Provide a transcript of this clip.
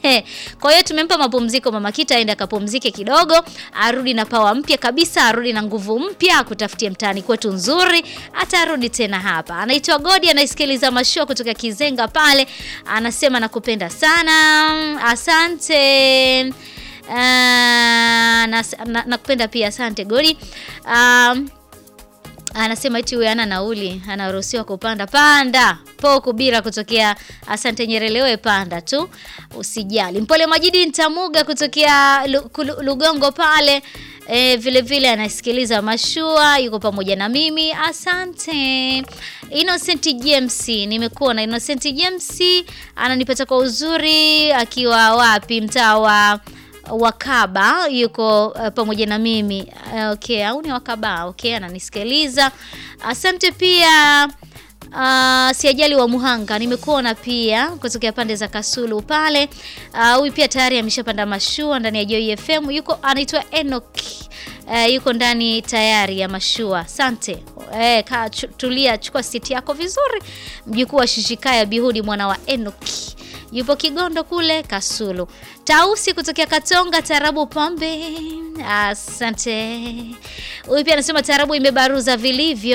Kwa hiyo tumempa mapumziko mama Kita aende akapumzike kidogo, arudi na pawa mpya kabisa, arudi na nguvu mpya, akutafutie mtaani kwetu nzuri, atarudi tena hapa. Anaitwa Godi, anaisikiliza mashua kutoka Kizenga pale, anasema nakupenda sana, asante. Uh, nas- na- nakupenda pia, asante Godi. Um, anasema eti huyu ana nauli anaruhusiwa kupanda panda po kubira kutokea asante nyerelewe panda tu usijali mpole majidi ntamuga kutokea Lu- Kulu- lugongo pale E, vile vile anasikiliza mashua yuko pamoja na mimi asante Innocent James nimekuwa na Innocent James ananipata kwa uzuri akiwa wapi mtaa wa Wakaba yuko uh, pamoja na mimi uh, okay, au ni Wakaba okay, ananisikiliza. Asante pia uh, siajali wa Muhanga nimekuona pia kutokea pande za Kasulu pale. Ah, Huyu pia tayari ameshapanda mashua ndani ya Joy FM, yuko anaitwa Enoch. Uh, yuko ndani tayari ya mashua. Asante. Eh, kaa chu- tulia, chukua siti yako vizuri. Mjukuu wa Shishikaya Bihudi mwana wa Enoch yupo Kigondo kule Kasulu. Tausi kutokea Katonga, Tarabu Pombe. Asante. Huyu pia anasema Tarabu imebaruza vilivyo.